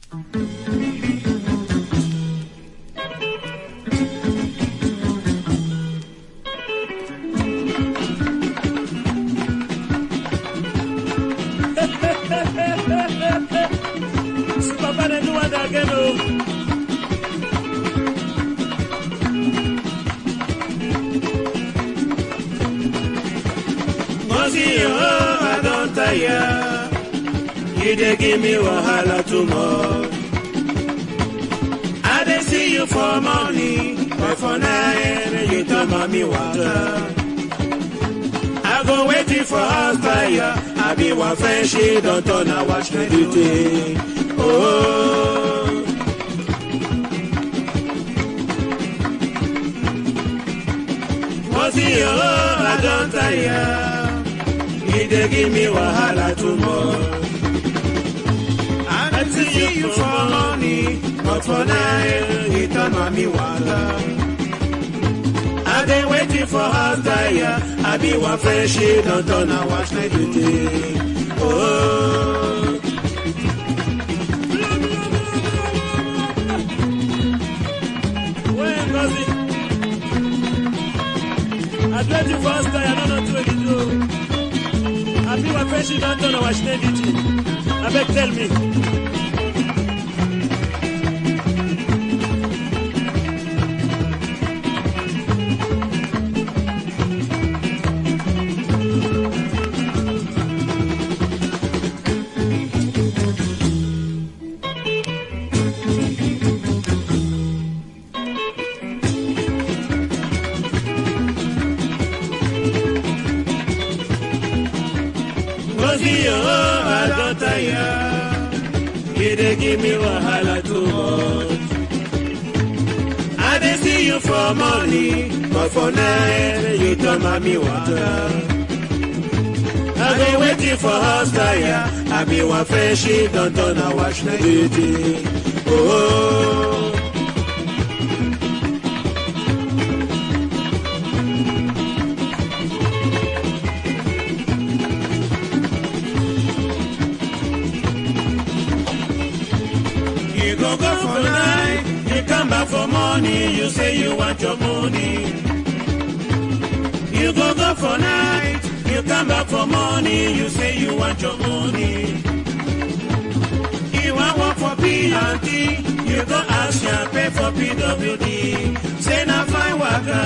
See, Papa, they do what again, oh. Mosi, oh, I don't tire. You dey give me wahala too much. I dey see you for money, but for night you turn mommy water. I go waiting for house tire. I be one friend, she don't turn I watch my duty. Oh. Mosi, oh, I don't tire. You dey give me wahala too much. I see you for money, but for night you turn mommy water. I dey waiting for house tire. I be one friend, she don't turn I watch my duty. Oh. When Ngozi, I do it for house tire, I don't know what to do. I be one friend, she don't turn I watch my duty. I beg tell me. Ngozi, oh, I don't tire. You dey give me wahala too much. I dey see you for money, but for night you turn mommy water. I dey waiting for house tire. I be one friend, she don't turn I watch my duty. Oh. You go go for night, you come back for money, you say you want your money. You go go for night, you come back for money, you say you want your money. You want work for P&T, you go ask your pay for PWD. Say na fine worker.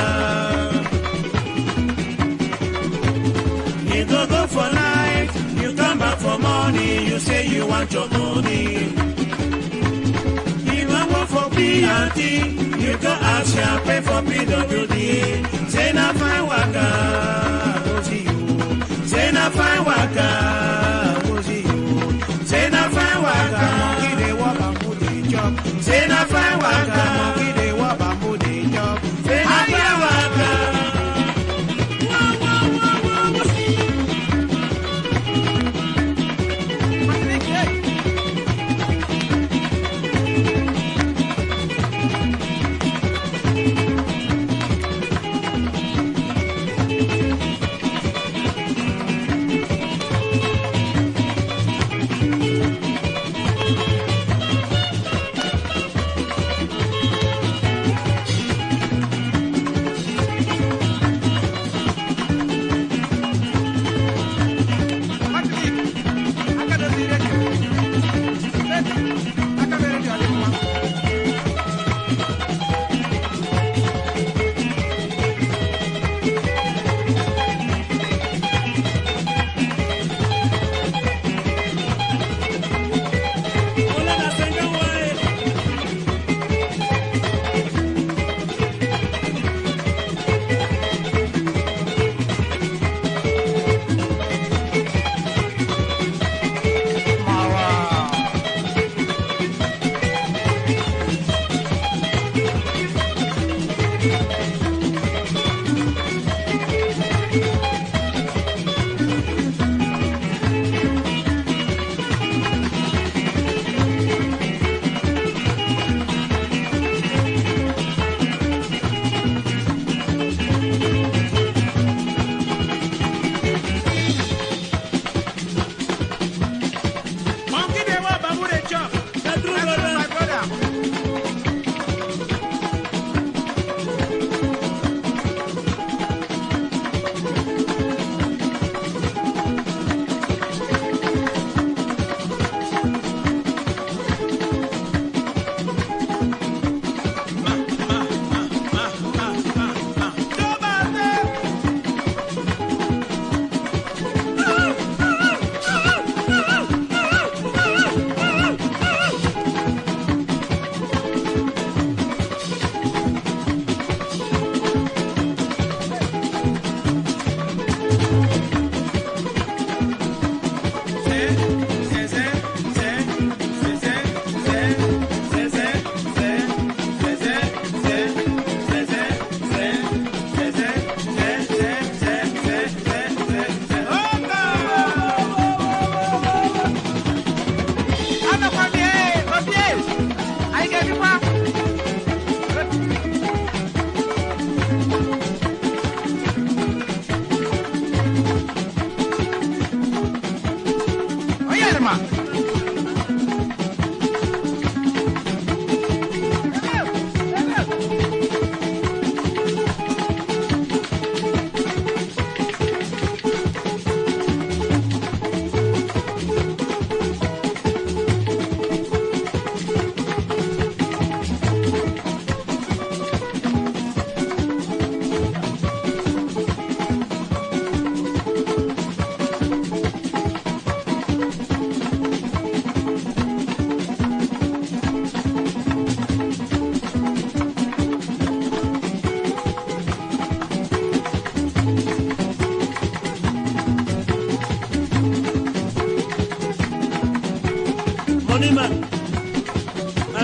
You go go for night, you come back for money, you say you want your money. You want work for P&T, you go ask your pay for PWD. Say na fine worker, go see you. Say na fine worker, go see you. Say na fine worker, monkey dey walk and put dey chop. Say na fine worker, monkey dey walk and put dey chop. Say na fine worker. Wah, wah, wah, wah, wah.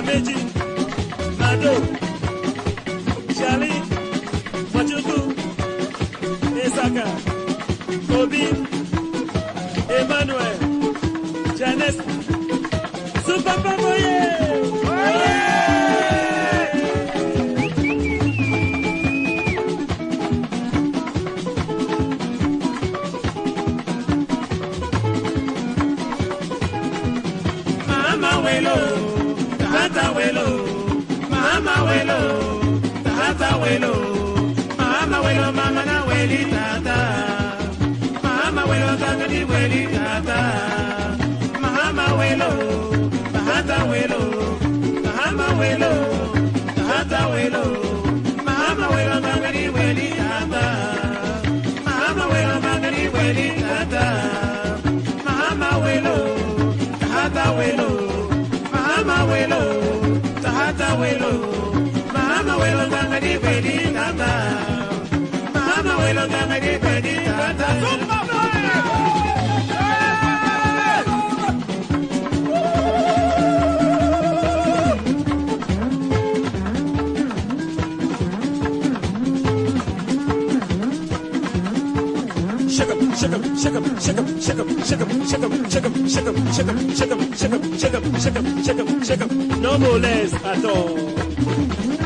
Meji, Mado, Charlie, Machuku, Esaka, Obi, Emmanuel, Janice, Super Papoye! Mama Welo, Tahata Welo, Mama Welo, Tahata Welo, Mama Welo, Mama na Weli Tata, Mama Welo, Tangani Weli Tata, Mama Welo, Tahata Welo, Mama Welo, Tahata Welo, Mama Welo, Tangani Weli Tata, Mama Welo, Tangani Weli Tata, Mama Welo, Tahata Welo, Mama Welo, Tahata Welo, Mama Welo, Tangani Weli Tata, Mama Welo, Tangani Weli Tata. Shake 'em, shake 'em, shake 'em, shake 'em, shake 'em, shake 'em, shake 'em, shake 'em, shake 'em, shake 'em, shake 'em, shake 'em, shake 'em, shake 'em, shake 'em, shake 'em. No more less at all.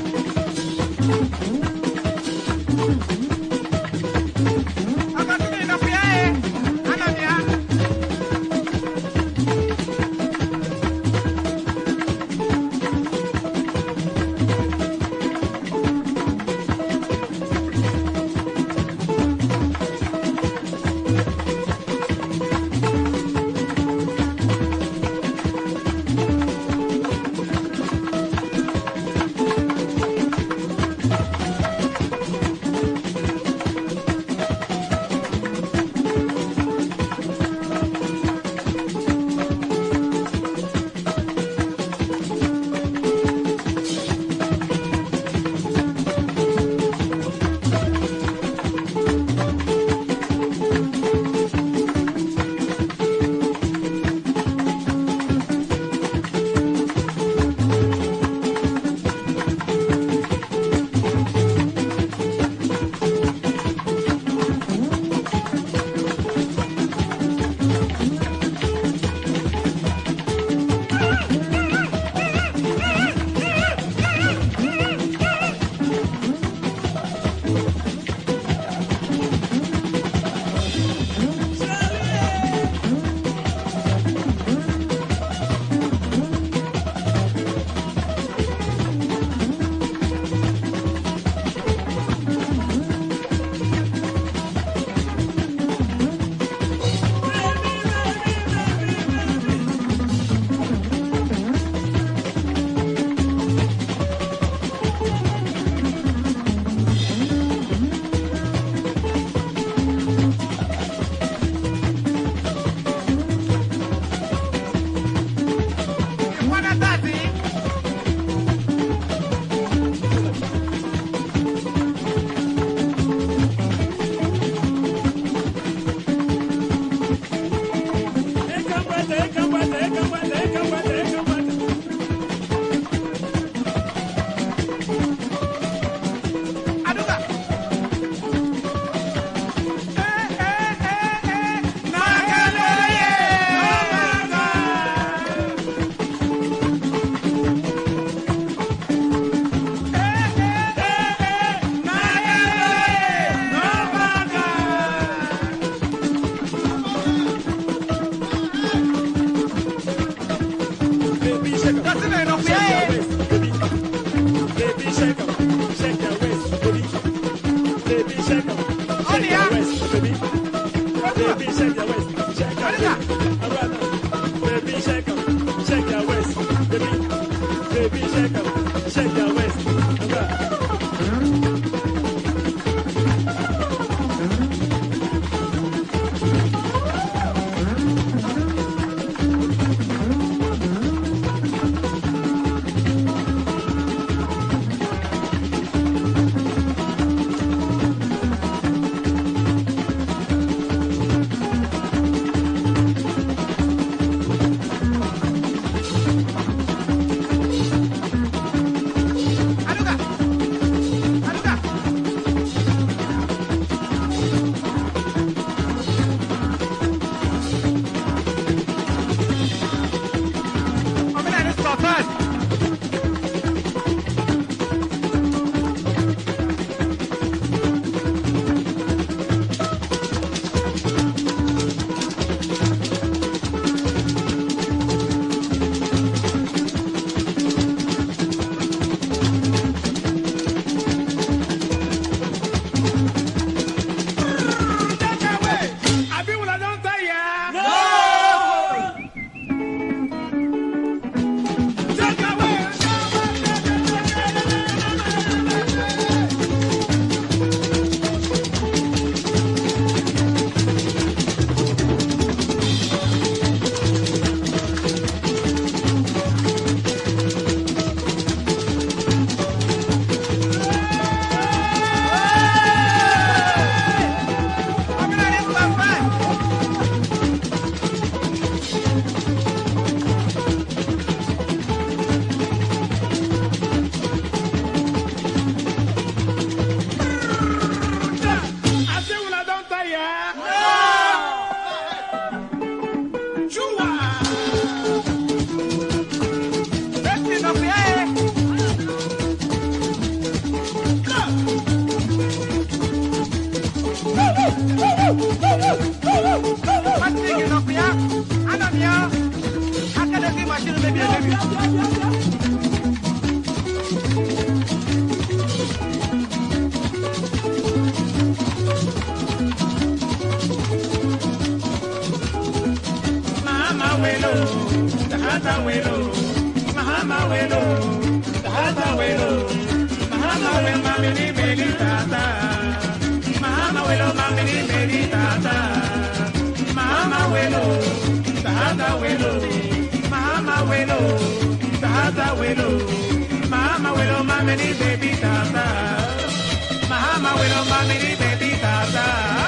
Mahama welo, tahata welo, mahama welo, tahata welo, mahama welo mamini beli tata, mahama welo mamini beli tata, mahama welo, tahata welo, mahama welo, tahata welo, mahama welo mamini baby tata, mahama welo mamini baby tata.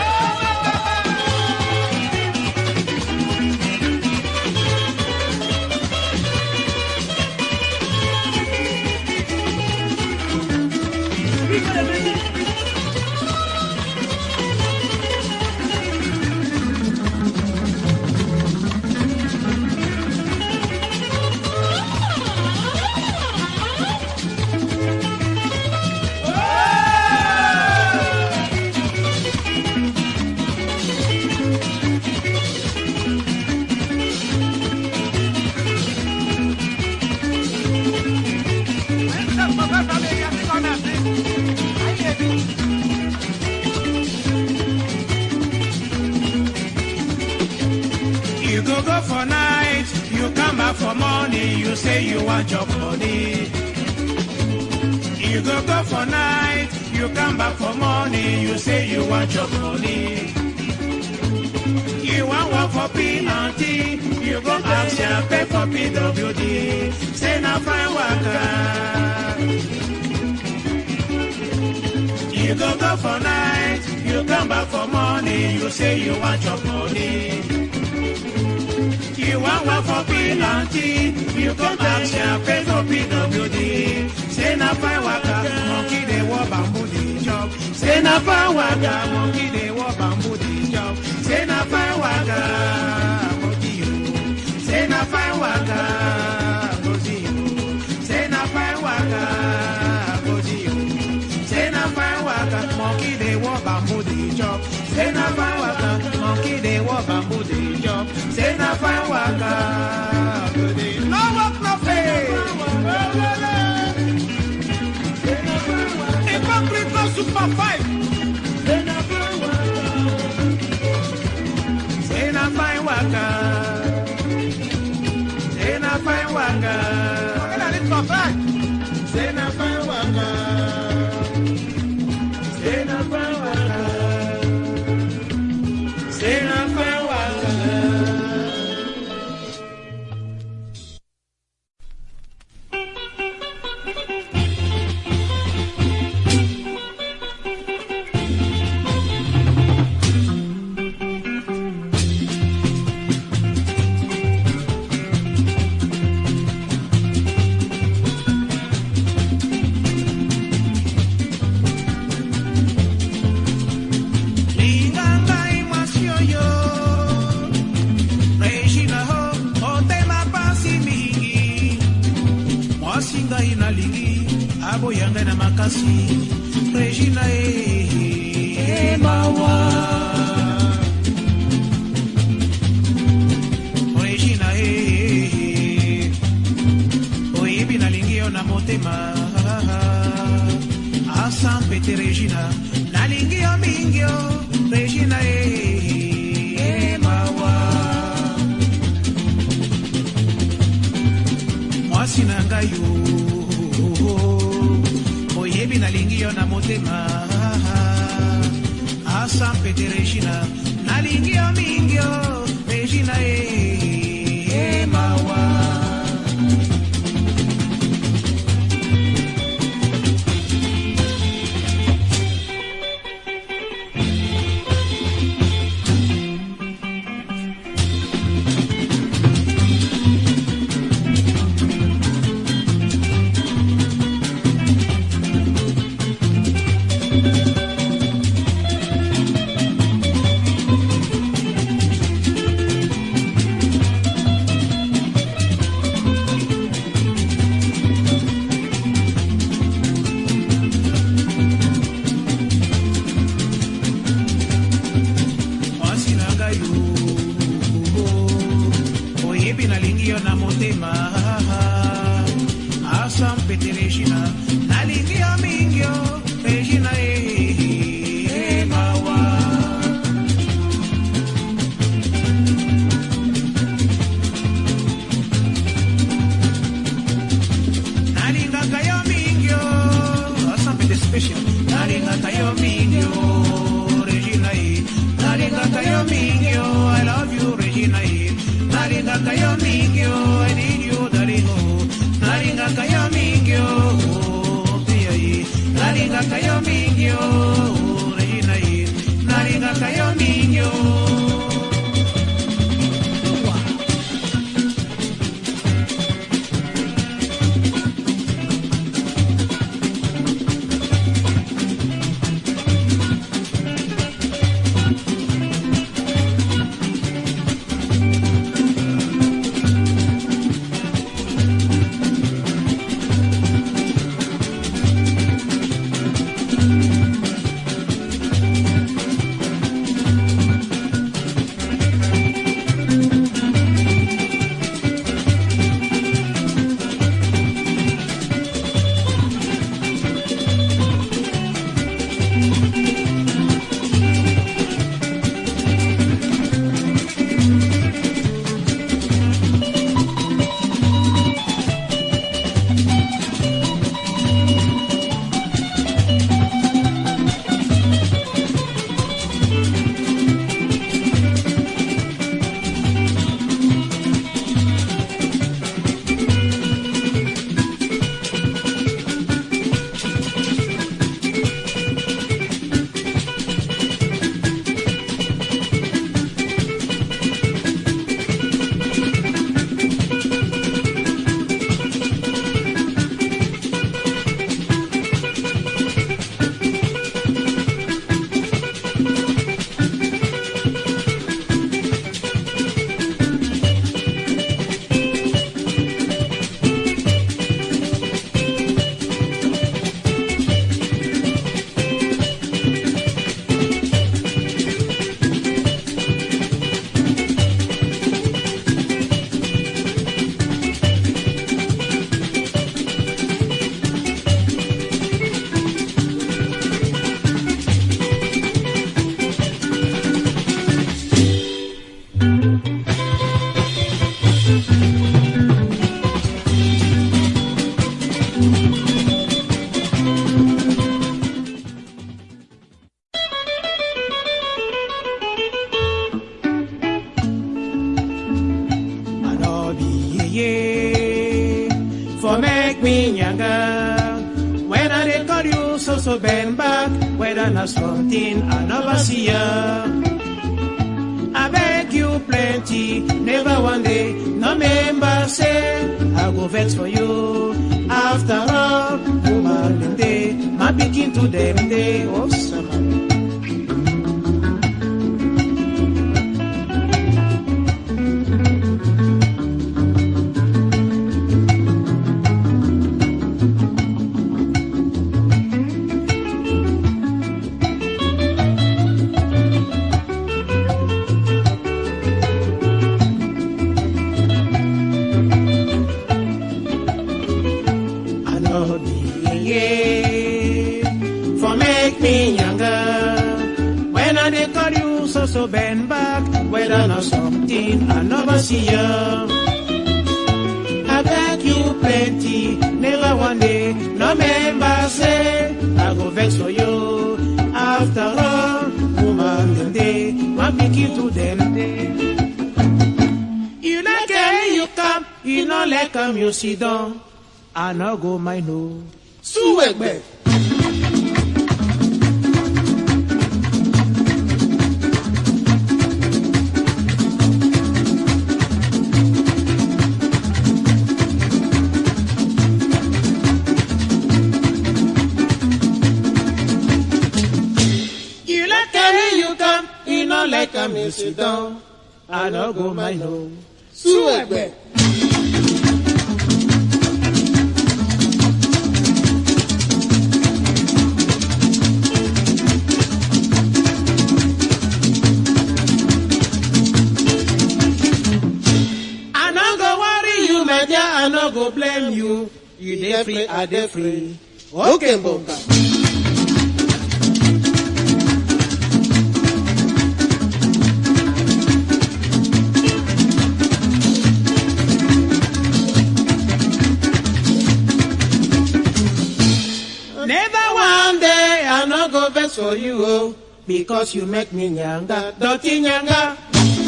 You go go for night, you come back for morning, you say you want your money. You go go for night, you come back for morning, you say you want your money. You want work for P&T, you go ask your pay for PWD. Say na fine worker. You go go for night, you come back for morning, you say you want your money. You want work for P&T, you go ask your pay for PWD. Say na fine worker, monkey dey walk bamboo dey chop. Say na fine worker, monkey dey walk bamboo dey chop. Say na fine worker, monkey you. Say na fine worker, monkey you. Say na fine worker, monkey you. Say na fine worker, monkey dey walk bamboo dey chop. Say na fine worker, monkey dey walk bamboo dey chop. Say na fine worker, go dey. No work, no pay. Hypocrite super five. Say na fine worker. Say na fine worker. Say na fine worker. Say na fine worker. Say na fine worker. Say na fine worker. Lingangai masioyo Regina ho otema pasi mingi mwasi ngai nalingi aboya ngai na makasi Regina e mawa Regina e oyebi nalingi yo na motema asampete Regina nalingi yo mingi yo Regina e mawa mwasi na ngai yo oyebi nalingi yo na motema asampete Regina nalingi yo mingi yo Regina e mawa pete Regina. Nalingi yo mingyo, Regina eh, eh, mawa. Nalingaka yo mingyo, Some pete special. Nalingaka yo mingyo, Regina eh. Nalingaka yo mingyo, I love you, Regina eh. Nalingaka yo mingyo, I need you, darling oh. Nalingaka yo mingyo, oh, pia eh. Nalingaka yo mingyo, Regina eh. Nalingaka yo mingyo. I know be ye for make me younger. When I dey call you, so so bend back. Whether na something I never see ya. I beg you plenty, never one day. No member say I go vex for you. After all, woman dem dey, my pikin to them dey. Oh, summer. I know the yeah, for make me younger. When I dey call you, so so bend back. Whether not something I never see ya. I beg you plenty, never one day. No member say I go vex for you. After all, woman them day, my pikin to them day. You like it, you come. You no like come, you sit down. I no go mind no. Súwẹ̀gbẹ̀. You like carry you come, you no like come, you sit down. I no go mind no. Súwẹ̀gbẹ̀. I no go worry you, my dear, I no go blame you. You dey free, I dey free. Okay, Bonga. Never one day I no go vex for you, oh, because you make me nyanga, dirty nyanga.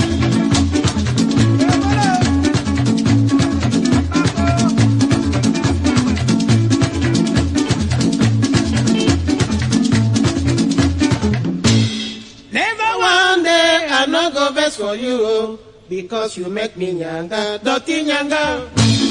Never one day I no go vex for you, oh, because you make me nyanga, dirty nyanga.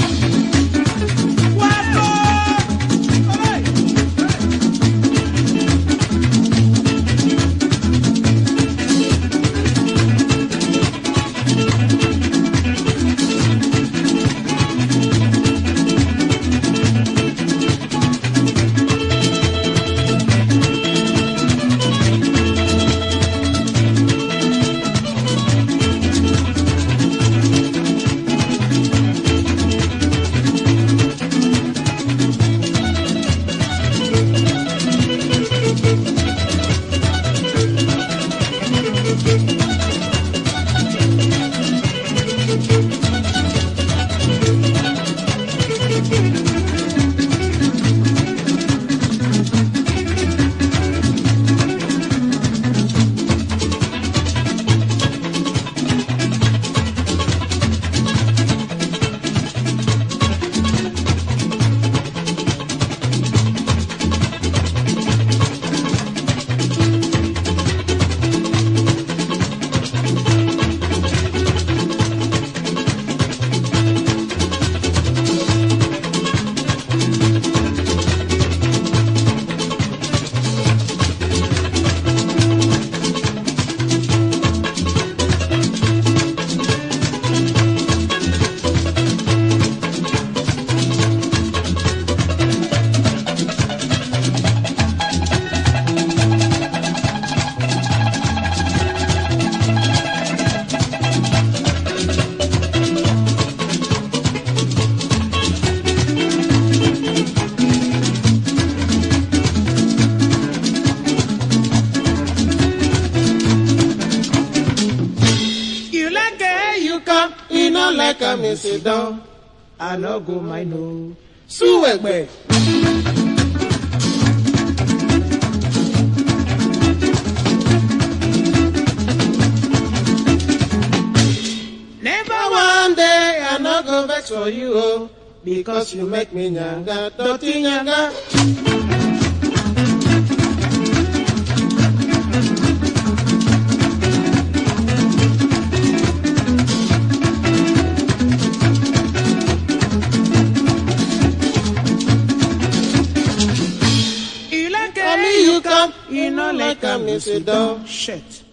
You like it, you come. You no like am, you sit down. I no go mind no. Suwegbe. Never one day I no go vex for you, oh, because you make me nyanga, dirty nyanga. You like it, you come. You no like am, you sit down. Shit.